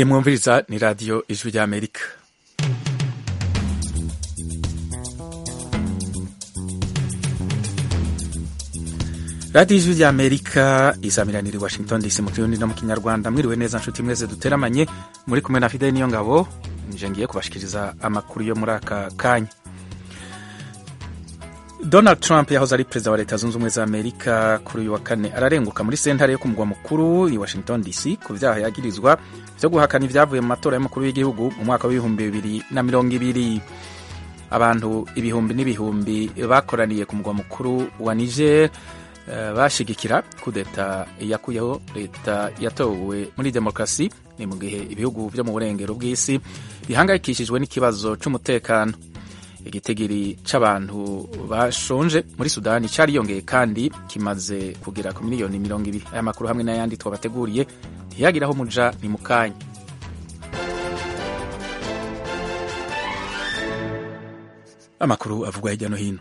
mwumviriza ni radiyo ijwi ry'amerika radiyo ijwi ry'amerika izamiranira i washington dc mu kirundi no mu kinyarwanda mwiriwe neza nshuti mwese duteramanye muri kumwe na fide niyo ngabo nje ngiye kubashikiriza amakuru yo muri aka kanya donald trump yahoze ari perezida wa leta zunze ubumwe za amerika kuri uyu wa kane ararenguka muri sentare yo ku mugwa mukuru i washington dc ku byaha yagirizwa byo guhakana ibyavuye mu matora y'umukuru w'igihugu mu mwaka w'ibihumbi bibiri na mirongo ibiri abantu ibihumbi n'ibihumbi bakoraniye ku mugwa mukuru wa niger eh, bashigikira kudeta yakuyeho leta yatowe muri demokarasi ni mu gihe ibihugu byo mu burengero bw'isi bihangayikishijwe n'ikibazo cy'umutekano igitigiri c'abantu bashonje muri sudani cariyongeye kandi kimaze kugera ku miliyoni mirongo ibiri aya makuru hamwe n'ayandi twabateguriye ntiyagiraho muja ni mu kanya amakuru avugwa hirya no hino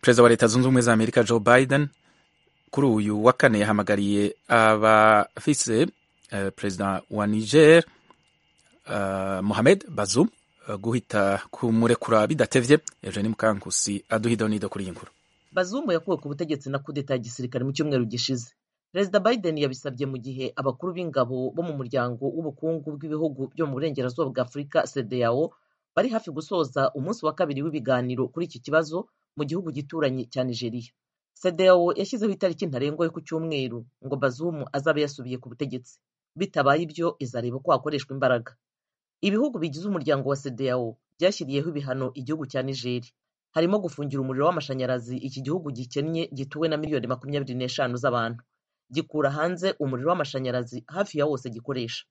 perezida wa leta zunze ubumwe za amerika joe biden kuri uyu wa kane yahamagariye abafise eh, perezida wa niger eh, mohamed bazoum eh, guhita kumurekura bidatevye eugeni mukankusi aduha idonido kuri iyi nkuru bazumu yakuwe ku butegetsi na kudeta ya gisirikare mu cyumweru gishize perezida biden yabisabye mu gihe abakuru b'ingabo bo mu muryango w'ubukungu bw'ibihugu byo mu burengerazuba bwa afurika cdao bari hafi gusoza umunsi wa kabiri w'ibiganiro kuri iki kibazo mu gihugu gituranye cya nigeria cdao yashyizeho itariki ntarengwa yo ku cyumweru ngo bazumu azabe yasubiye ku butegetsi bitabaye ibyo izareba ko hakoreshwa imbaraga ibihugu bigize umuryango wa cdao byashyiriyeho ibihano igihugu cya nigeri harimo gufungira umuriro w'amashanyarazi iki gihugu gikennye gituwe na miliyoni makumyabiri n'eshanu z'abantu gikura hanze umuriro w'amashanyarazi hafi ya wose gikoresha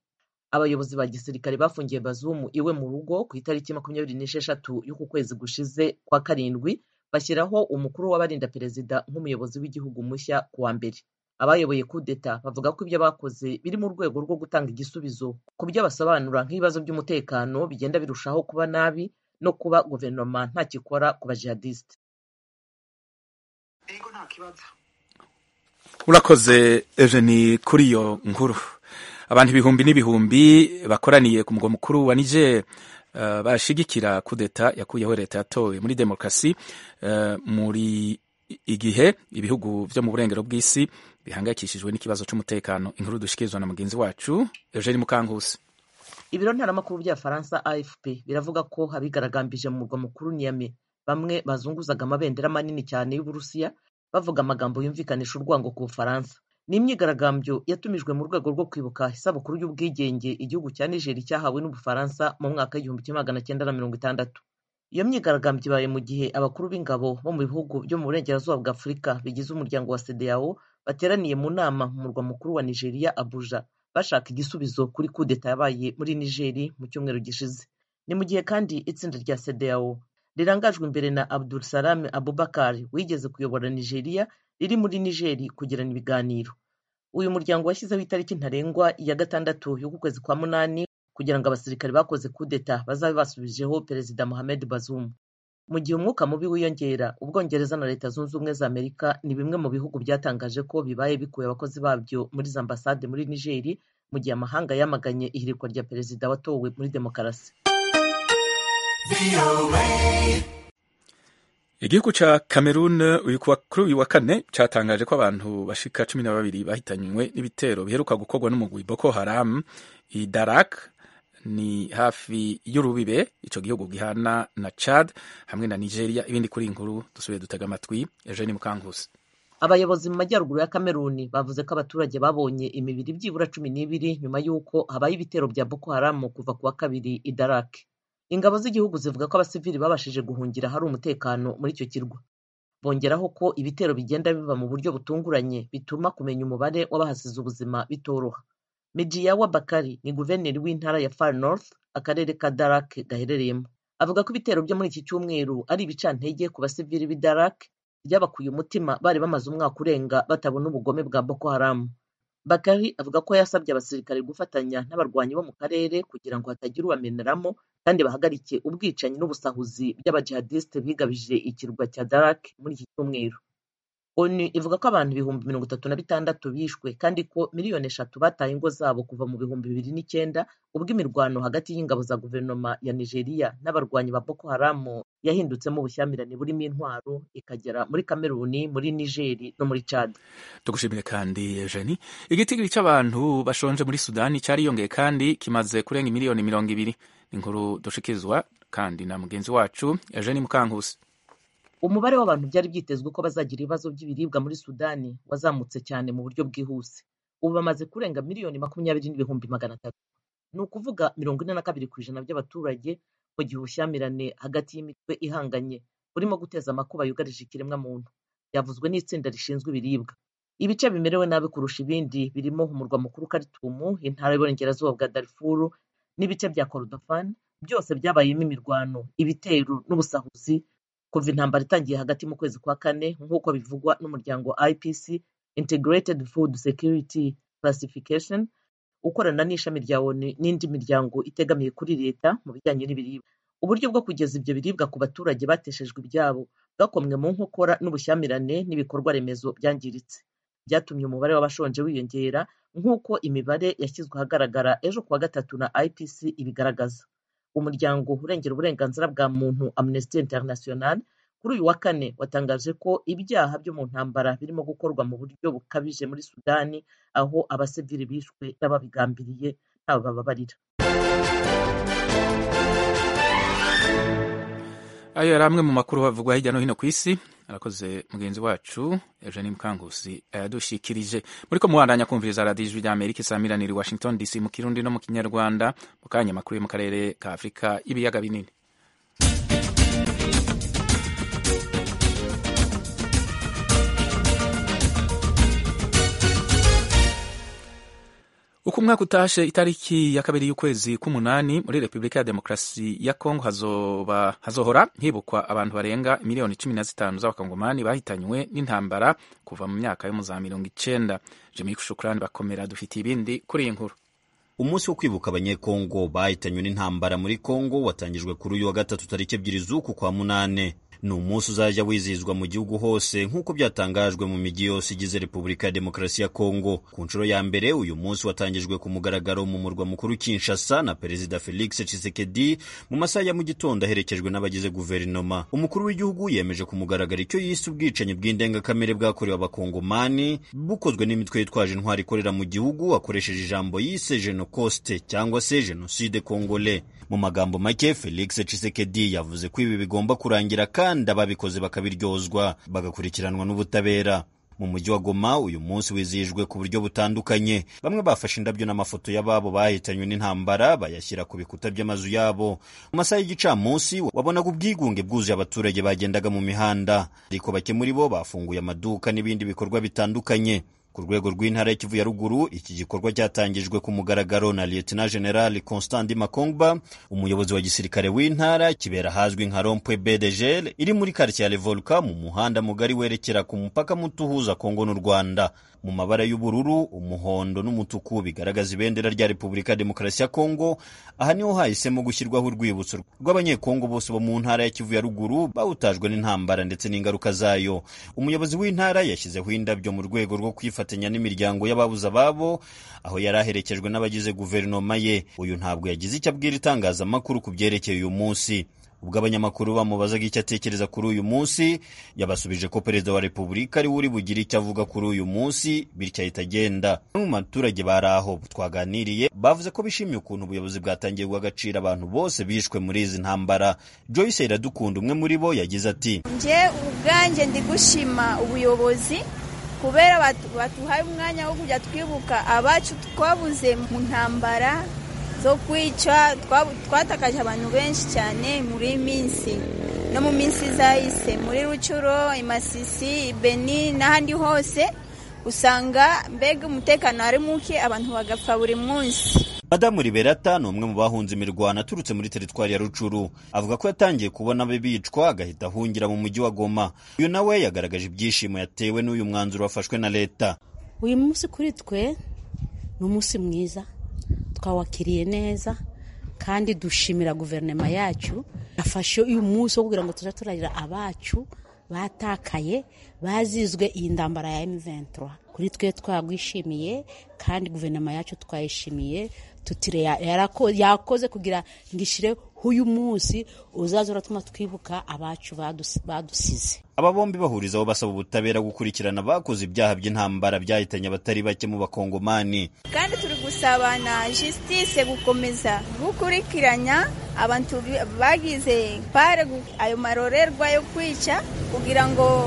abayobozi ba gisirikare bafungiye bazumu iwe mu rugo ku itariki makumyabiri n'esheshatu y'uku kwezi gushize kwa karindwi bashyiraho umukuru w'abarinda perezida nk'umuyobozi w'igihugu mushya ku wa mbere abayoboye kudeta bavuga ko ibyo bakoze biri mu rwego rwo gutanga igisubizo ku byo basobanura nk'ibibazo by'umutekano bigenda birushaho kuba nabi no kuba guverinoma ntakikora ku bajihadisite urakoze eugeni kuri iyo nkuru abantu ibihumbi n'ibihumbi bakoraniye ku mugwa mukuru wa niger eh, bashigikira kudeta yakuyeho leta yatowe muri demokarasi eh, muri igihe ibihugu byo mu burengero bw'isi bihangayikishijwe n'ikibazo cy'umutekano inkuru dushikirizwa na mugenzi wacu eugeni mukankusi ibiro ntaramakuru by'abafaransa afp biravuga ko abigaragambije mu murwa mukuru niyame bamwe bazunguzaga amabendera manini cyane y'uburusiya bavuga amagambo yumvikanisha urwango ku bufaransa ni imyigaragambyo yatumijwe mu rwego rwo kwibuka isabukuru y'ubwigenge igihugu cya nigeri cyahawe n'ubufaransa mu mwaka w'igihumbi kimwe magana cyenda na mirongo itandatu iyo myigaragambyo ibaye mu gihe abakuru b'ingabo bo mu bihugu byo mu burengerazuba bwa afurika bigize umuryango wa cdao bateraniye mu nama mu murwa mukuru wa nigeria abuja bashaka igisubizo kuri kudeta yabaye muri nigeri mu cyumweru gishize ni mu gihe kandi itsinda rya cdao rirangajwe imbere na abdul salam abubakar wigeze kuyobora nigeria riri muri nigeri kugirana ibiganiro uyu muryango washyizeho itariki ntarengwa ya gatandatu y'uku kwezi kwa munani kugira ngo abasirikare bakoze kudeta bazabe basubijeho perezida mohamed bazoum mu gihe umwuka mubi wiyongera ubwongereza na leta zunze ubumwe za amerika ni bimwe mu bihugu byatangaje ko bibaye bikuye abakozi babyo muri za ambasade muri nigeri mu gihe amahanga yamaganye ihirikwa rya perezida watowe muri demokarasi igihugu ca cameroon uyu kuwa- kuri uyu wa kane catangaje ko abantu bashika cumi na babiri bahitanywe n'ibitero biheruka gukorwa n'umugwi boko haram i darak ni hafi y'urubibe ico gihugu gihana na chad hamwe na nigeria ibindi kuri iyi nkuru dusubiye dutega amatwi eugeni mukankusi abayobozi mu majyaruguru ya kameruni bavuze ko abaturage babonye imibiri byibura cumi n'ibiri nyuma y'uko habaye ibitero bya boko haramu kuva ku wa kabiri i darake ingabo z'igihugu zivuga ko abasivili babashije guhungira hari umutekano muri icyo kirwa bongeraho ko ibitero bigenda biba mu buryo butunguranye bituma kumenya umubare w'abahasize ubuzima bitoroha mejiyawa bakari ni guverineri w'intara ya far north akarere ka darake gaherereyemo avuga ko ibitero byo muri iki cyumweru ari ibicantege ku basivili b'i darake ryabakuye umutima bari bamaze umwaka urenga batabona ubugome bwa Boko Haram. Bakari avuga ko yasabye abasirikare gufatanya n'abarwanyi bo mu karere kugira ngo hatagira ubameneramo kandi bahagarike ubwicanyi n'ubusahuzi by'abajihadisite bigabije ikirwa cya Darak muri iki cyumweru. onu ivuga ko abantu ibihumbi mirongo itatu na bitandatu bishwe kandi ko miliyoni eshatu bataye ingo zabo kuva mu bihumbi bibiri n'icyenda ubwo imirwano hagati y'ingabo za guverinoma ya nigeria n'abarwanyi ba boko haramu yahindutsemo ubushyamirane burimo intwaro ikagera muri kameruni muri nigeri no muri cad tugushimire kandi eugenie igitigiri cy'abantu bashonje muri sudani cyariyongeye kandi kimaze kurenga miliyoni mirongo ibiri inkuru dushikirizwa kandi na mugenzi wacu eugenie mukankusi umubare w'abantu byari byitezwe ko bazagira ibibazo by'ibiribwa muri sudani wazamutse cyane mu buryo bwihuse ubu bamaze kurenga miliyoni makumyabiri n'ibihumbi magana atatu ni ukuvuga mirongo ine na kabiri ku ijana by'abaturage mu gihe ubushyamirane hagati y'imitwe ihanganye burimo guteza amakuba yugarije ikiremwamuntu byavuzwe n'itsinda rishinzwe ibiribwa ibice bimerewe nabi kurusha ibindi birimo umurwa mukuru karitumu intara y'uburengerazuba bwa darifuru n'ibice bya korodofani byose byabayemo imirwano ibitero n'ubusahuzi kuva intambara itangiye hagati mu kwezi kwa kane nk'uko bivugwa n'umuryango IPC Integrated Food Security Classification ukorana n'ishami rya ONU n'indi miryango itegamiye kuri leta mu bijyanye n'ibiribwa uburyo bwo kugeza ibyo biribwa ku baturage bateshejwe ibyabo bwakomwe mu nkokora n'ubushyamirane n'ibikorwa remezo byangiritse byatumye umubare w'abashonje wiyongera nk'uko imibare yashyizwe ahagaragara ejo kuwa gatatu na IPC ibigaragaza umuryango urengera uburenganzira bwa muntu amnesty international kuri uyu wa kane watangaje ko ibyaha byo mu ntambara birimo gukorwa mu buryo bukabije muri sudani aho abasivili bishwe n'ababigambiriye ntawe bababarira ayo yari amwe mu makuru havugwa hirya no hino ku isi arakoze mugenzi wacu eugene mukangusi yadushyikirije muri ko muwandanya kumviriza radiyo ijwi rya amerika isamiraniye washington dc mu kirundi no mu kinyarwanda mu kanya makuru yo mu karere ka afurika y'ibiyaga binini uko umwaka utashe itariki ya kabiri y'ukwezi k'umunani muri repubulika ya demokarasi ya kongo hazoba, hazohora hibukwa abantu barenga miliyoni cumi na zitanu z'abakongomani bahitanywe n'intambara kuva mu myaka yo mu za mirongo icenda jimi shukurani bakomera dufitiye ibindi kuri iyi nkuru umunsi wo kwibuka abanyekongo bahitanywe n'intambara muri kongo watangijwe kuri uyu wa gatatu tariki ebyiri z'uku kwa munane ni umunsi uzajya wizihizwa mu gihugu hose nk'uko byatangajwe mu mijyi yose igize repubulika ya demokarasi ya kongo ku nshuro ya mbere uyu munsi watangijwe ku mugaragaro mu murwa mukuru kinshasa na perezida felix tshisekedi mu masaha ya mu gitondo aherekejwe n'abagize guverinoma umukuru w'igihugu yemeje ku mugaragaro icyo yise ubwicanyi bw'indengakamere bwakorewe abakongomani bukozwe n'imitwe yitwaje intwari ikorera mu gihugu akoresheje ijambo yise jenokoste cyangwa se jenoside kongole mu magambo make felix tshisekedi yavuze ko ibi bigomba kurangira kandi ababikoze bakabiryozwa bagakurikiranwa n'ubutabera mu mujyi wa Goma uyu munsi wizihijwe ku buryo butandukanye bamwe bafashe indabyo n'amafoto y'ababo bahitanywe n'intambara bayashyira ku bikuta by'amazu yabo mu masaha y'igicamunsi wabonaga ubwigunge bwuzuye abaturage bagendaga mu mihanda ariko bake muri bo bafunguye amaduka n'ibindi bikorwa bitandukanye ku rwego rw'intara y'ikivu ya ruguru iki gikorwa cyatangijwe ku mugaragaro na lieutenant general constant makongba umuyobozi wa gisirikare w'intara kibera ahazwi nka rompwe bedegel iri muri karitsiye ya revoluka mu muhanda mugari werekera ku mupaka muto uhuza kongo n'u rwanda mu mabara y'ubururu umuhondo n'umutuku bigaragaza ibendera rya repubulika ya demokarasi ya kongo aha niho hahisemo gushyirwaho urwibutso rw'abanyekongo bose bo mu ntara ya kivu ya ruguru bawutajwe n'intambara ndetse n'ingaruka zayo umuyobozi w'intara yashyizeho indabyo mu rwego rwo kwifata kwifatanya n'imiryango y'ababuze ababo aho yari aherekejwe n'abagize guverinoma ye uyu ntabwo yagize icyo abwira itangazamakuru ku byerekeye uyu munsi ubwo abanyamakuru bamubazaga icyo atekereza kuri uyu munsi yabasubije ko perezida wa repubulika ariwe uri bugire icyo avuga kuri uyu munsi bityo ahita agenda bamwe mu baturage bari aho twaganiriye bavuze ko bishimiye ukuntu ubuyobozi bwatangirwa agaciro abantu bose bishwe muri izi ntambara joyce iradukunda umwe muri bo yagize ati nge ubwanjye ndi gushima ubuyobozi kubera batuhaye umwanya wo kujya twibuka abacu twabuze mu ntambara zo kwica twatakaje abantu benshi cyane muri iyi minsi no mu minsi izahise muri rucuro imasisi ibeni n'ahandi hose usanga mbega umutekano ari muke abantu bagapfa buri munsi madamu liberata ni umwe mu bahunze imirwano aturutse muri teritwari ya rucuru avuga ko yatangiye kubona abe bicwa agahita ahungira mu mujyi wa goma uyu nawe yagaragaje ibyishimo yatewe n'uyu mwanzuro wafashwe na leta uyu munsi kuri twe ni umunsi mwiza twawakiriye neza kandi dushimira guverinoma yacu yafashe uyu munsi wo kugira ngo tujye turarira abacu batakaye bazizwe iyi ndambara ya M23 kuri twe twagwishimiye kandi guverinoma yacu twayishimiye tutire yakoze kugira ngo ishire huyu munsi uzaza uratuma twibuka abacu badusize aba bombi bahurizaho basaba ubutabera gukurikirana abakoze ibyaha by'intambara byahitanye abatari bake mu bakongomani kandi turi gusabana justice gukomeza gukurikiranya abantu bagize pare ayo marorerwa yo kwica kugira ngo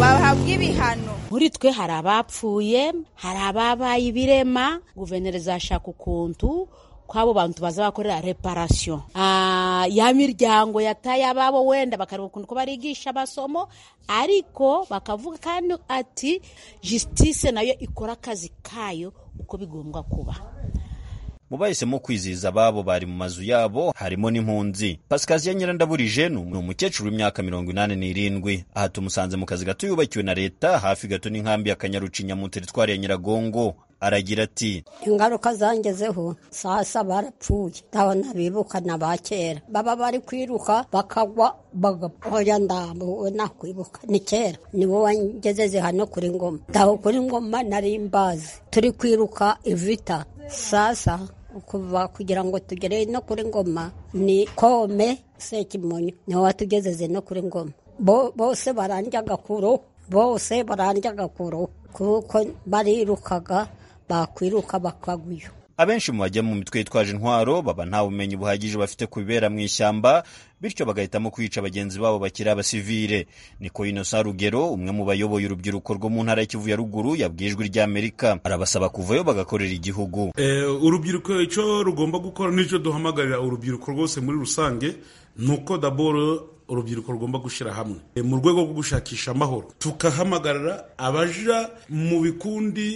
bahabwe ibihano muri twe hari abapfuye hari ababaye ibirema guverineri zashaka ukuntu kw'abo bantu baza bakorera reparasiyo ya miryango yataye ababo wenda bakareba ukuntu ko barigisha amasomo ariko bakavuga kandi ati jisitise nayo ikora akazi kayo uko bigombwa kuba mu bahisemo kwizihiza ababo bari mu mazu yabo harimo n'impunzi pasikaziya nyirandaburije ni umukecuru w'imyaka mirongo inani n'irindwi aha tumusanze mu kazi gato yubakiwe na leta hafi gato n'inkambi ya kanyarucinya mu teritwari ya nyiragongo aragira ati ingaruka zangezeho sasa barapfuye ndabona bibuka na ba kera baba bari kwiruka bakagwa bagapfoya ndambuwe nakwibuka ni kera nibo wangezeze hano kuri ngoma ndaho kuri ngoma nari mbazi turi kwiruka ivita sasa kuva kugira ngo tugere no kuri ngoma ni kome sekimonyo niwe watugezeze no kuri ngoma bose barandya agakuru bose barandya agakuru kuko barirukaga bakwiruka bakagwiyo abenshi mu bajya mu mitwe yitwaje intwaro baba nta bumenyi buhagije bafite ku bibera mu ishyamba bityo bagahitamo kwica bagenzi babo bakiri abasivile niko inosa rugero umwe mu bayoboye urubyiruko rwo mu ntara y'ikivu ya ruguru yabwiye ijwi ry'amerika arabasaba kuvayo bagakorera igihugu urubyiruko icyo rugomba gukora n'icyo duhamagarira urubyiruko rwose muri rusange ni uko daboro urubyiruko rugomba gushyira hamwe mu rwego rwo gushakisha amahoro tukahamagarira abaja mu bikundi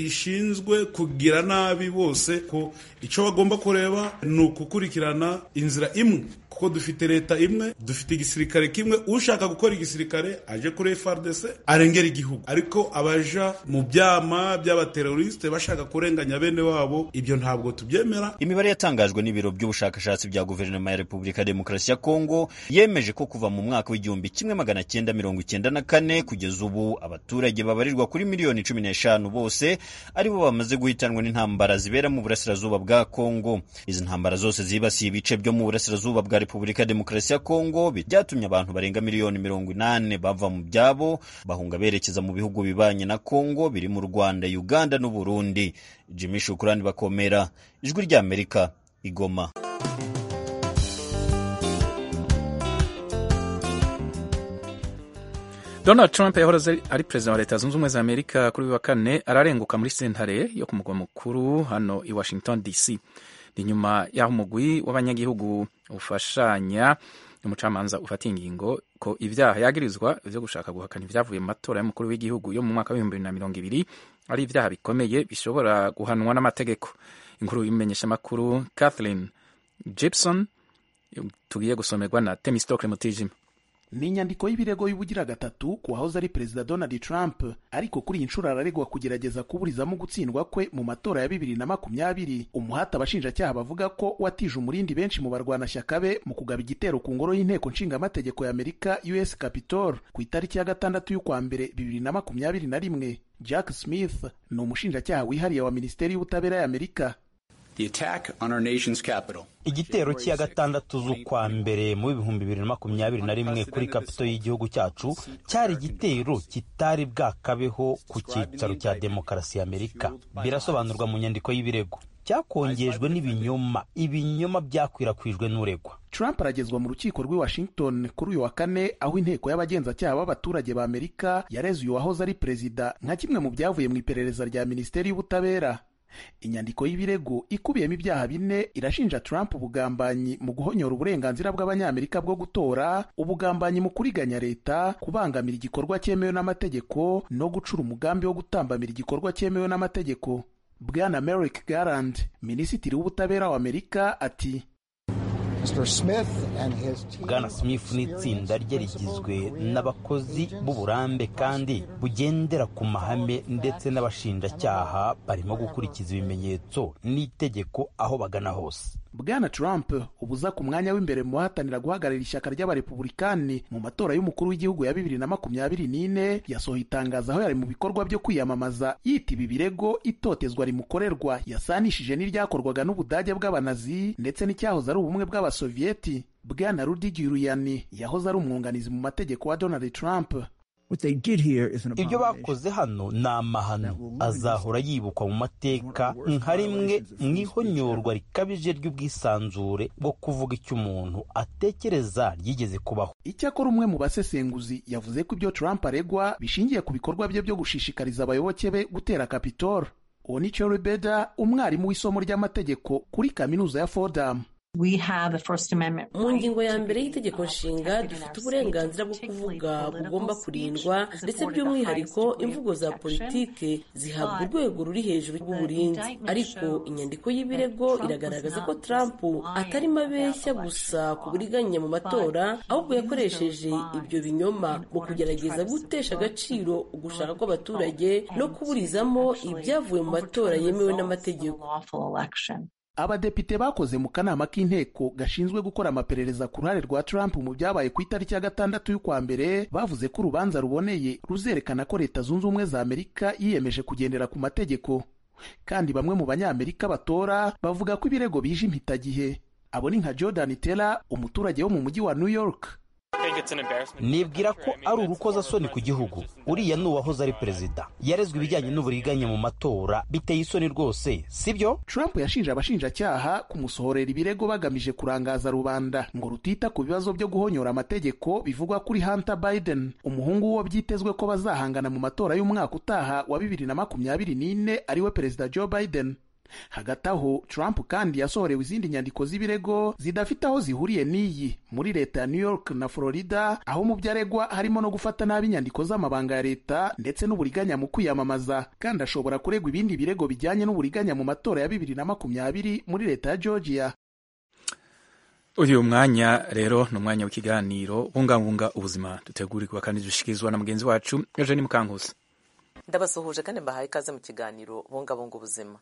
bishinzwe kugira nabi bose ko icyo bagomba kureba ni ukukurikirana inzira imwe kuko dufite leta imwe dufite igisirikare kimwe ushaka gukora igisirikare aje kuri FRDC arengera igihugu ariko abaja mu byama by'abateroriste bashaka kurenganya bene wabo ibyo ntabwo tubyemera imibare yatangajwe n'ibiro by'ubushakashatsi bya guverinoma ya repubulika ya demokarasi ya kongo yemeje ko kuva mu mwaka w'igihumbi kimwe magana cyenda mirongo icyenda na kane kugeza ubu abaturage babarirwa kuri miliyoni cumi n'eshanu bose aribo bamaze guhitanwa n'intambara zibera mu burasirazuba bwa kongo izi ntambara zose zibasiye ibice byo mu burasirazuba bwa repubulika ya demokarasi ya kongo byatumye abantu barenga miliyoni mirongo inani bava mu byabo bahunga berekeza mu bihugu bibanye na kongo biri mu rwanda uganda n'uburundi jimmy shukurani bakomera ijwi ry'amerika igoma donald trump yahoze ari perezida wa leta zunze ubumwe za amerika kuri uyu wa kane ararenguka muri sentare yo ku mugwa mukuru hano i washington dc ni nyuma y'aho umugwi w'abanyagihugu ufashanya umucamanza ufata ingingo ko ibyaha yagirizwa byo gushaka guhakana ibyavuye mu matora y'umukuru w'igihugu yo mu mwaka w'ibihumbi bibiri na mirongo ibiri ari ibyaha bikomeye bishobora guhanwa n'amategeko inkuru y'imenyeshamakuru kathleen gibson tugiye gusomerwa na temistokle mutijima ni inyandiko y'ibirego y'ubugira gatatu ku wahoze ari perezida donald trump ariko kuri iyi nshuro araregwa kugerageza kuburizamo gutsindwa kwe mu matora ya bibiri na makumyabiri umuhati abashinjacyaha bavuga ko watije umurindi benshi mu barwanashyaka be mu kugaba igitero ku ngoro y'inteko nshingamategeko ya amerika us capitol ku itariki ya gatandatu y'ukwa mbere bibiri na makumyabiri na rimwe jack smith ni umushinjacyaha wihariye wa minisiteri y'ubutabera ya amerika igitero cya gatandatu z'ukwa mbere mu bihumbi bibiri na makumyabiri na rimwe kuri kapito y'igihugu cyacu cyari igitero kitari bwakabeho ku cyicaro cya demokarasi ya amerika birasobanurwa mu nyandiko y'ibirego cyakongejwe n'ibinyoma ibinyoma byakwirakwijwe n'uregwa Trump aragezwa mu rukiko rw'i Washington kuri uyu wa kane aho inteko y'abagenzacyaha b'abaturage ba Amerika yareze uyu wahoze ari perezida nka kimwe mu byavuye mu iperereza rya minisiteri y'ubutabera inyandiko y'ibirego ikubiyemo ibyaha bine irashinja Trump ubugambanyi mu guhonyora uburenganzira bw'abanyamerika bwo gutora ubugambanyi mu kuriganya leta kubangamira igikorwa cyemewe n'amategeko no gucura umugambi wo gutambamira igikorwa cyemewe n'amategeko bwana merrick garland minisitiri w'ubutabera wa amerika ati bwana smith n'itsinda rye rigizwe n'abakozi b'uburambe kandi bugendera ku mahame ndetse n'abashinjacyaha barimo gukurikiza ibimenyetso n'itegeko aho bagana hose bwana trump ubuza ku mwanya w'imbere mu bahatanira guhagararira ishyaka ry'abarepubulikani mu matora y'umukuru w'igihugu ya bibiri na makumyabiri n'ine yasohoye itangazo aho yari mu bikorwa byo kwiyamamaza yitaba ibirego itotezwa rimukorerwa yasanishije n'iryakorwaga n'ubudage bw'abanazi ndetse n'icyahoze ari ubumwe bw'abasoviyeti bwana rudi giruyani yahoze ari umwunganizi mu mategeko wa donald trump ibyo bakoze hano ni amahano azahora yibukwa mu mateka nka rimwe mu ihonyorwa rikabije ry'ubwisanzure bwo kuvuga icyo umuntu atekereza ryigeze kubaho icyakora umwe mu basesenguzi yavuze ko ibyo trump aregwa bishingiye ku bikorwa bye byo gushishikariza abayoboke be gutera kapitolo uwo ni cyo beda umwarimu w'isomo ry'amategeko kuri kaminuza ya fodamu mu ngingo ya mbere y'itegeko nshinga dufite uburenganzira bwo kuvuga bugomba kurindwa ndetse by'umwihariko imvugo za politike zihabwa urwego ruri hejuru rw'uburinzi ariko inyandiko y'ibirego iragaragaza ko trump atarimo abeshya gusa ku buriganya mu matora ahubwo yakoresheje ibyo binyoma mu kugerageza gutesha agaciro ugushaka kw'abaturage no kuburizamo ibyavuye mu matora yemewe n'amategeko abadepite bakoze mu kanama k'inteko gashinzwe gukora amaperereza ku ruhare rwa trump mu byabaye ku itariki ya gatandatu y'ukwa mbere bavuze ko urubanza ruboneye ruzerekana ko leta zunze ubumwe za amerika yiyemeje kugendera ku mategeko kandi bamwe mu banyamerika batora bavuga ko ibirego bije impitagihe abo ni nka jordan tera umuturage wo mu mujyi wa new york nibwira ko ari urukozasoni ku gihugu uriya ni uwahoze ari perezida yarezwe ibijyanye n'uburiganya mu matora biteye isoni rwose sibyo trump yashinje abashinjacyaha kumusohorera ibirego bagamije kurangaza rubanda ngo rutita ku bibazo byo guhonyora amategeko bivugwa kuri hunter biden umuhungu wo byitezwe ko bazahangana mu matora y'umwaka utaha wa bibiri na makumyabiri n'ine ariwe perezida joe biden hagati aho trump kandi yasohorewe izindi nyandiko z'ibirego zidafite aho zihuriye n'iyi muri leta ya new york na florida aho mu byo aregwa harimo no gufata nabi inyandiko z'amabanga ya leta ndetse n'uburiganya mu kwiyamamaza kandi ashobora kuregwa ibindi birego bijyanye n'uburiganya mu matora ya bibiri na makumyabiri muri leta ya georgia uyu mwanya rero ni umwanya w'ikiganiro bungabunga ubuzima dutegurirwa kandi dushikirizwa na mugenzi wacu eugene mukankusi ndabasuhuje kandi mbahaye ikaze mu kiganiro bungabunga ubuzima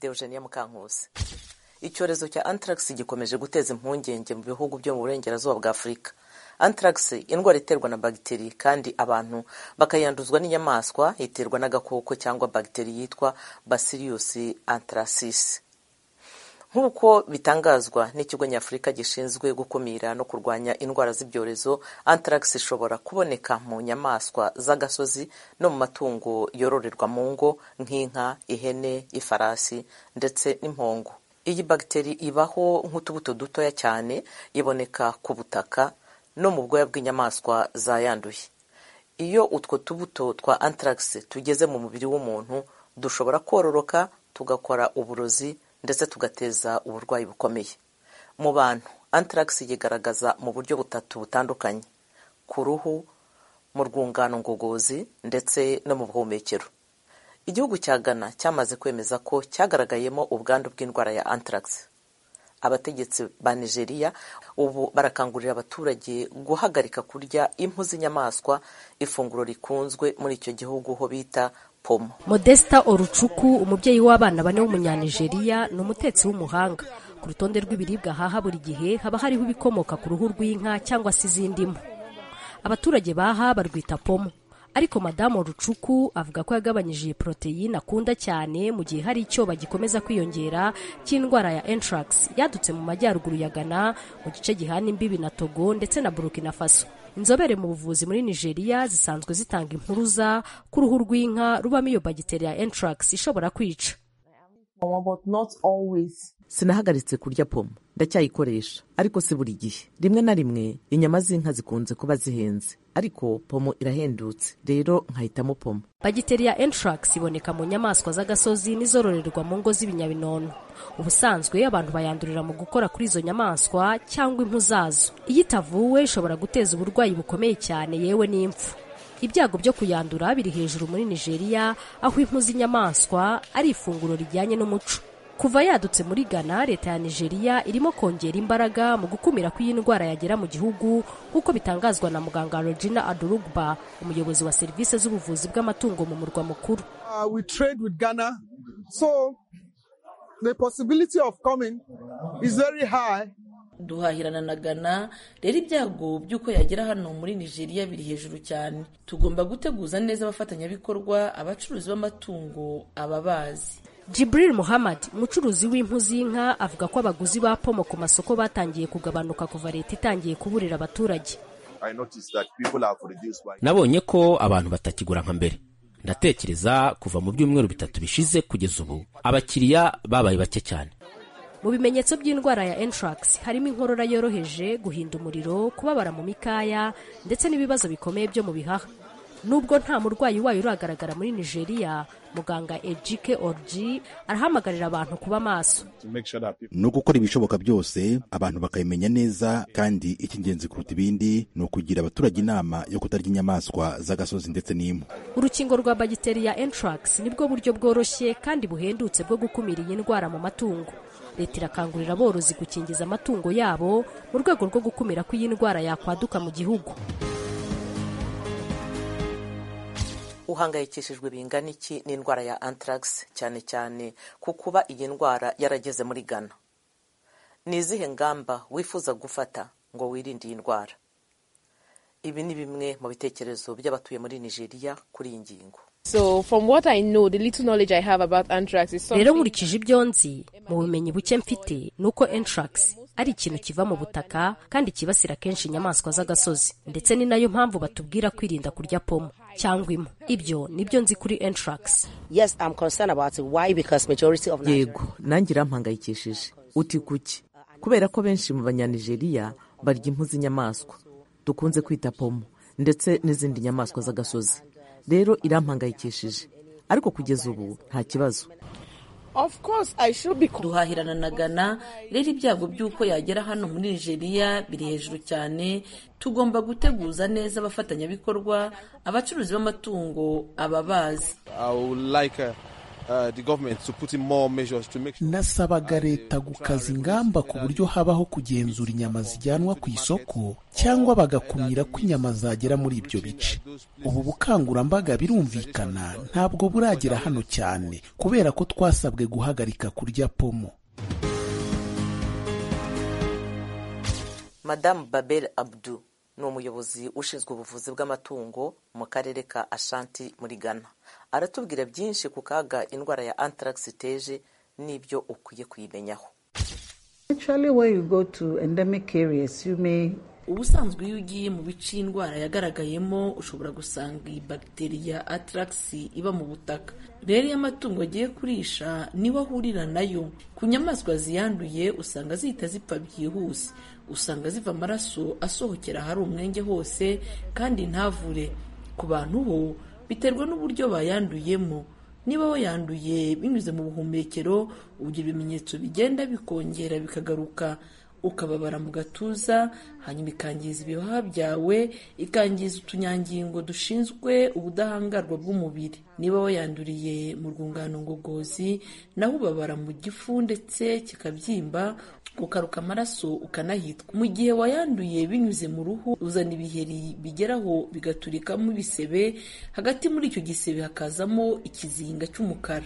deogenia mukankusi icyorezo cya anthrax gikomeje guteza impungenge mu bihugu byo mu burengerazuba bwa afurika anthrax indwara iterwa na bagiteri kandi abantu bakayanduzwa n'inyamaswa iterwa n'agakoko cyangwa bagiteri yitwa bacillus anthracis nk'uko bitangazwa n'ikigo nyafurika gishinzwe gukumira no kurwanya indwara z'ibyorezo anthrax ishobora kuboneka mu nyamaswa z'agasozi no mu matungo yororerwa mu ngo nk'inka ihene ifarasi ndetse n'impongo iyi bagiteri ibaho nk'utubuto dutoya cyane iboneka ku butaka no mu bwoya bw'inyamaswa zayanduye iyo utwo tubuto twa anthrax tugeze mu mubiri w'umuntu dushobora kororoka tugakora uburozi ndetse tugateza uburwayi bukomeye mu bantu anthrax yigaragaza mu buryo butatu butandukanye ku ruhu mu rwungano ngogozi ndetse no mu buhumekero igihugu cya Ghana cyamaze kwemeza ko cyagaragayemo ubwandu bw'indwara ya anthrax abategetsi ba nigeria ubu barakangurira abaturage guhagarika kurya impu z'inyamaswa ifunguro rikunzwe muri icyo gihugu ho bita Pomo. Modesta Orucuku umubyeyi w'abana bane w'umunyanigeriya ni umutetsi w'umuhanga ku rutonde rw'ibiribwa haha buri gihe haba hariho ibikomoka ku ruhu rw'inka cyangwa se izindi mpu abaturage baha barwita pomo ariko madamu Rucuku avuga ko yagabanyije iyi poroteyine akunda cyane mu gihe hari icyo bagikomeza kwiyongera cy'indwara ya anthrax yadutse mu majyaruguru ya Ghana mu gice gihana imbibi na Togo ndetse na Burkina Faso inzobere mu buvuzi muri nigeria zisanzwe zitanga impuruza ku ruhu rw'inka rubamo iyo bagiteri ya anthrax ishobora kwica sinahagaritse kurya pomo ndacyayikoresha ariko si buri gihe rimwe na rimwe inyama z'inka zikunze kuba zihenze ariko pomo irahendutse rero nkahitamo pomo bagiteri ya anthrax iboneka mu nyamaswa z'agasozi n'izororerwa mu ngo z'ibinyabinono ubusanzwe abantu bayandurira mu gukora kuri izo nyamaswa cyangwa impu zazo iyo itavuwe ishobora guteza uburwayi bukomeye cyane yewe n'impfu ibyago byo kuyandura biri hejuru muri nigeria aho impu z'inyamaswa ari ifunguro rijyanye n'umuco kuva yadutse muri ghana leta ya nigeria irimo kongera imbaraga mu gukumira ko iyi ndwara yagera mu gihugu nk'uko bitangazwa na muganga regina adurugba umuyobozi wa serivisi z'ubuvuzi bw'amatungo mu murwa mukuru uh, we trade with ghana so the possibility of coming is very high. duhahirana na Ghana rero ibyago by'uko yagera hano muri nigeria biri hejuru cyane tugomba guteguza neza abafatanyabikorwa abacuruzi b'amatungo ababazi Jibril Muhammad umucuruzi w'impu z'inka avuga ko abaguzi ba pomo ku masoko batangiye kugabanuka kuva leta itangiye kuburira abaturage nabonye ko abantu batakigura nka mbere ndatekereza kuva mu byumweru bitatu bishize kugeza ubu abakiriya babaye bake cyane mu bimenyetso by'indwara ya anthrax harimo inkorora yoroheje guhinda umuriro kubabara mu mikaya ndetse n'ibibazo bikomeye byo mu bihaha nubwo nta murwayi wayo uragaragara muri nigeria muganga ejike orji arahamagarira abantu kuba maso ni ugukora ibishoboka byose abantu bakabimenya neza kandi icy'ingenzi kuruta ibindi ni ukugira abaturage inama yo kutarya inyamaswa z'agasozi ndetse n'impu urukingo rwa bagiteri ya anthrax nibwo buryo bworoshye kandi buhendutse bwo gukumira iyi ndwara mu matungo leta irakangurira aborozi gukingiza amatungo yabo mu rwego rwo gukumira ko iyi ndwara yakwaduka mu gihugu uhangayikishijwe bingana iki n'indwara ya anthrax cyane cyane ku kuba iyi ndwara yarageze muri ghana ni izihe ngamba wifuza gufata ngo wirinde iyi ndwara ibi ni bimwe mu bitekerezo by'abatuye muri nigeria kuri iyi ngingo rero nkurikije ibyo nzi mu bumenyi buke mfite ni uko anthrax ari ikintu kiva mu butaka kandi kibasira kenshi inyamaswa z'agasozi ndetse ni nayo mpamvu batubwira kwirinda kurya pomo cyangwa impu ibyo nibyo nzi kuri anthrax yego nanjye irampangayikishije uti kuki kubera ko benshi mu banyanigeriya barya impu z'inyamaswa dukunze kwita pomo ndetse n'izindi nyamaswa z'agasozi rero irampangayikishije ariko kugeza ubu nta kibazo duhahirana na Ghana rero ibyago by'uko yagera hano muri nigeria biri hejuru cyane tugomba guteguza neza abafatanyabikorwa abacuruzi b'amatungo ababazi nasabaga leta gukaza ingamba ku buryo habaho kugenzura inyama zijyanwa ku isoko cyangwa bagakumira ko inyama zagera muri ibyo bice ubu bukangurambaga birumvikana ntabwo buragera hano cyane kubera ko twasabwe guhagarika kurya pomo madamu babel abdu ni umuyobozi ushinzwe ubuvuzi bw'amatungo mu karere ka ashanti muri ghana aratubwira byinshi ku kaga indwara ya anthrax iteje n'ibyo ukwiye kuyimenyaho ubusanzwe iyo ugiye mu bice indwara yagaragayemo ushobora gusanga iyi bagiteri ya anthrax iba mu butaka rero iyo amatungo agiye kurisha niwo ahurira nayo ku nyamaswa ziyanduye usanga zihita zipfa byihuse usanga ziva amaraso asohokera ahari umwenge hose kandi ntavure ku bantu ho biterwa n'uburyo bayanduyemo niba we yanduye binyuze mu buhumekero ugira ibimenyetso bigenda bikongera bikagaruka ukababara mu gatuza hanyuma ikangiza ibihaha byawe ikangiza utunyangingo dushinzwe ubudahangarwa bw'umubiri niba wayanduriye mu rwungano ngogozi naho ubabara mu gifu ndetse kikabyimba ukaruka amaraso ukanahitwa mu gihe wayanduye binyuze mu ruhu uzana ibiheri bigeraho bigaturikamo ibisebe hagati muri icyo gisebe hakazamo ikizinga cy'umukara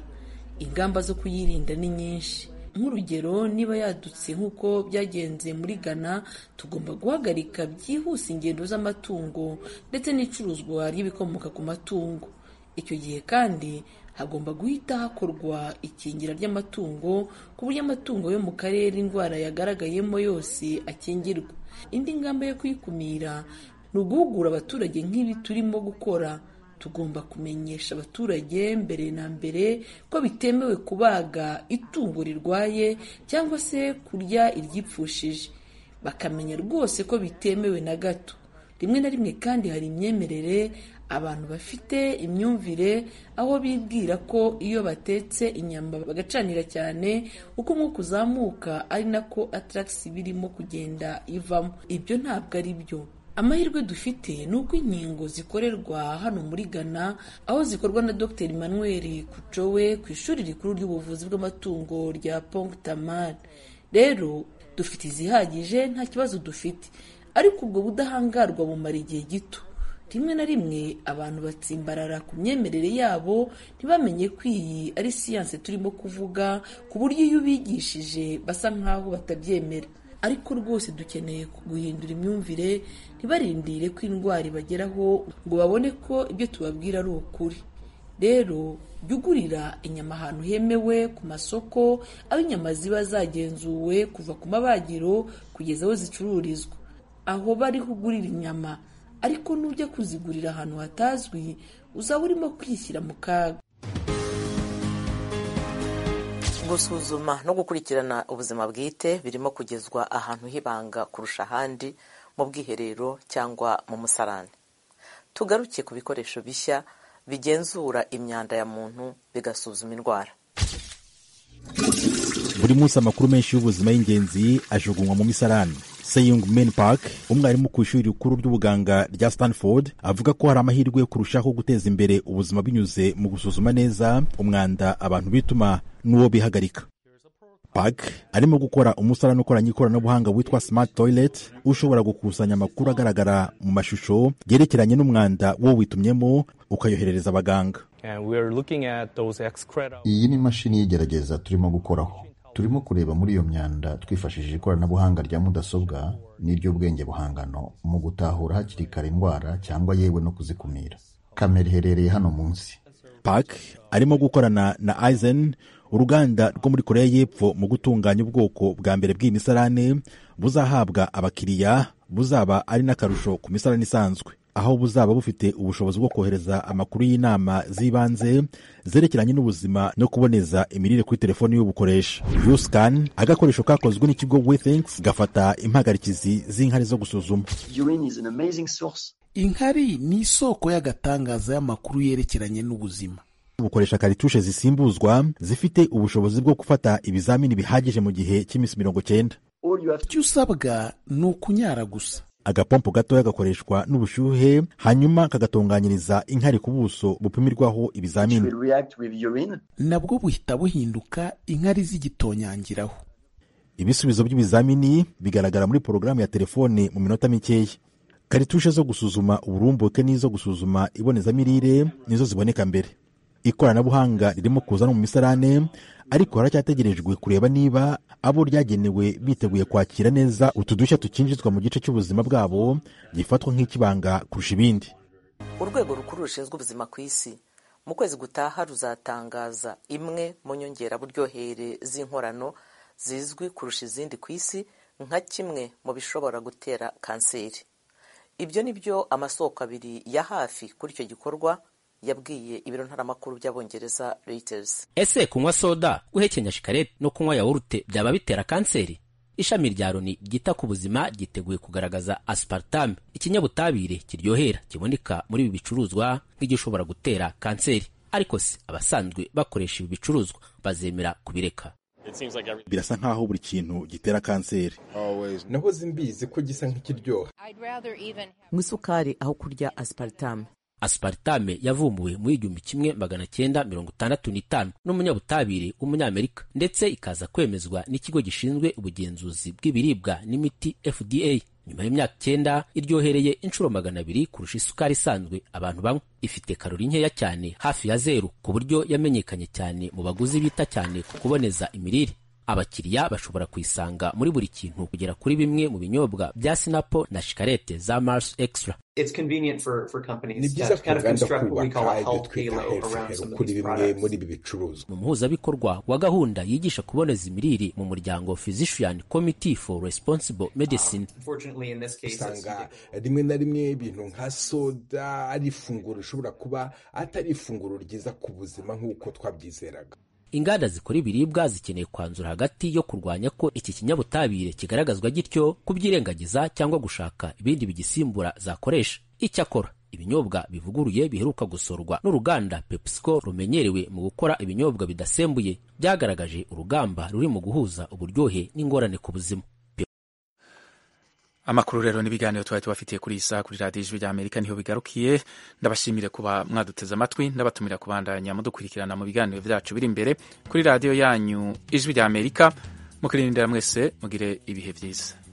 ingamba zo kuyirinda ni nyinshi nk'urugero niba yadutse nk'uko byagenze muri ghana tugomba guhagarika byihuse ingendo z'amatungo ndetse n'icuruzwa ry'ibikomoka ku matungo icyo gihe kandi hagomba guhita hakorwa ikingira ry'amatungo ku buryo amatungo yo mu karere indwara yagaragayemo yose akingirwa indi ngamba yo kuyikumira ni uguhugura abaturage nk'ibi turimo gukora tugomba kumenyesha abaturage mbere na mbere ko bitemewe kubaga itungo rirwaye cyangwa se kurya iryipfushije bakamenya rwose ko bitemewe na gato rimwe na rimwe kandi hari imyemerere abantu bafite imyumvire aho bibwira ko iyo batetse inyama bagacanira cyane uko umwuka uzamuka ari nako ataragisi birimo kugenda ivamo ibyo ntabwo ari byo amahirwe dufite ni uko inkingo zikorerwa hano muri ghana aho zikorwa na dr manuel kucowe ku ishuri rikuru ry'ubuvuzi bw'amatungo rya pongtamar rero dufite izihagije nta kibazo dufite ariko ubwo budahangarwa bumara igihe gito rimwe na rimwe abantu batsimbarara ku myemerere yabo ntibamenye ko iyi ari siyanse turimo kuvuga ku buryo iyo ubigishije basa nk'aho batabyemera ariko rwose dukeneye guhindura imyumvire ntibarindire ko indwara ibageraho ngo babone ko ibyo tubabwira ari ukuri rero jya ugurira inyama ahantu hemewe ku masoko aho inyama ziba zagenzuwe kuva ku mabagiro kugeza aho zicururizwa aho bariho ugurira inyama ariko nujya kuzigurira ahantu hatazwi uzaba urimo kwishyira mu kaga gusuzuma no gukurikirana ubuzima bwite birimo kugezwa ahantu h'ibanga kurusha ahandi mu bwiherero cyangwa mu musarani tugaruke ku bikoresho bishya bigenzura imyanda ya muntu bigasuzuma indwara buri munsi amakuru menshi y'ubuzima y'ingenzi ajugunywa mu misarani Seyung Men Park umwarimu ku ishuri rikuru ry'ubuganga rya Stanford avuga ko hari amahirwe yo kurushaho guteza imbere ubuzima binyuze mu gusuzuma neza umwanda abantu bituma n'uwo bihagarika Park arimo gukora umusarani ukoranye ikoranabuhanga witwa Smart Toilet ushobora gukusanya amakuru agaragara mu mashusho yerekeranye n'umwanda wo witumyemo ukayoherereza abaganga iyi ni imashini y'igerageza turimo gukoraho turimo kureba muri iyo myanda twifashishije ikoranabuhanga rya mudasobwa n'iry'ubwenge buhangano mu gutahura hakiri kare indwara cyangwa yewe no kuzikumira kamera iherereye hano munsi park arimo gukorana na aizen uruganda rwo muri koreya y'epfo mu gutunganya ubwoko bwa mbere bw'iyi misarane buzahabwa abakiriya buzaba ari n'akarusho ku misarane isanzwe aho buzaba bufite ubushobozi bwo kohereza amakuru y'inama z'ibanze zerekeranye n'ubuzima no kuboneza imirire kuri telefoni y'ubukoresha yuscan agakoresho kakozwe n'ikigo wethinks gafata impagarikizi z'inkari zo gusuzuma inkari ni isoko y'agatangaza y'amakuru yerekeranye n'ubuzima bukoresha karitushe zisimbuzwa zifite ubushobozi bwo gufata ibizamini bihagije mu gihe cy'iminsi mirongo cyenda icyo usabwa ni ukunyara gusa agapompo gatoya gakoreshwa n'ubushyuhe hanyuma kagatunganyiriza inkari ku buso bupimirwaho ibizamini nabwo buhita buhinduka inkari zigitonyangiraho ibisubizo by'ibizamini bigaragara muri porogaramu ya telefone mu minota mikeya karitushe zo gusuzuma uburumbuke n'izo gusuzuma ibonezamirire nizo ziboneka mbere ikoranabuhanga ririmo kuza no mu misarane ariko haracyategerejwe kureba niba abo ryagenewe biteguye kwakira neza utu dushya tukinjizwa mu gice cy'ubuzima bwabo gifatwa nk'ikibanga kurusha ibindi urwego rukuru rushinzwe ubuzima ku isi mu kwezi gutaha ruzatangaza imwe mu nyongeraburyohere z'inkorano zizwi kurusha izindi ku isi nka kimwe mu bishobora gutera kanseri ibyo ni byo amasoko abiri ya hafi kuri icyo gikorwa yabwiye ibiro ntaramakuru by'abongereza reuters ese kunywa soda guhekenya shikarete no kunywa yawurute byaba bitera kanseri ishami rya loni ryita ku buzima ryiteguye kugaragaza aspartame ikinyabutabire kiryohera kiboneka muri ibi bicuruzwa nk'igishobora gutera kanseri ariko se abasanzwe bakoresha ibi bicuruzwa bazemera kubireka birasa nk'aho buri kintu gitera kanseri nahoze mbizi ko gisa nk'ikiryoha mu isukari aho kurya aspartame aspartame yavumbuwe mu igihumbi kimwe magana cyenda mirongo itandatu n'itanu n'umunyabutabire w'umunyamerika ndetse ikaza kwemezwa n'ikigo gishinzwe ubugenzuzi bw'ibiribwa n'imiti fda nyuma y'imyaka icyenda iryohereye inshuro magana abiri kurusha isukari isanzwe abantu banywa ifite karori nkeya cyane hafi ya zeru ku buryo yamenyekanye cyane mu baguzi bita cyane ku kuboneza imirire abakiriya bashobora kuyisanga muri buri kintu kugera kuri bimwe mu binyobwa bya sinapo na shikarete za mars extra ni byiza ku ruganda kubaka ibyo twita heruferu kuri bimwe muri ibi bicuruzwa mu muhuzabikorwa wa gahunda yigisha kuboneza imirire mu muryango physician committee for responsible medicine usanga rimwe na rimwe ibintu nka soda ari ifunguro rishobora kuba atari ifunguro ryiza ku buzima nk'uko twabyizeraga inganda zikora ibiribwa zikeneye kwanzura hagati yo kurwanya ko iki kinyabutabire kigaragazwa gityo kubyirengagiza cyangwa gushaka ibindi bigisimbura zakoresha icyakora ibinyobwa bivuguruye biheruka gusorwa n'uruganda pepsico rumenyerewe mu gukora ibinyobwa bidasembuye byagaragaje urugamba ruri mu guhuza uburyohe n'ingorane ku buzima amakuru rero n'ibiganiro twari tubafitiye kuri iyi saha kuri radiyo ijwi rya amerika niho bigarukiye ndabashimire kuba mwaduteze amatwi ndabatumira kubandanya mudukurikirana mu biganiro byacu biri imbere kuri radiyo yanyu ijwi rya amerika mukirindira mwese mugire ibihe byiza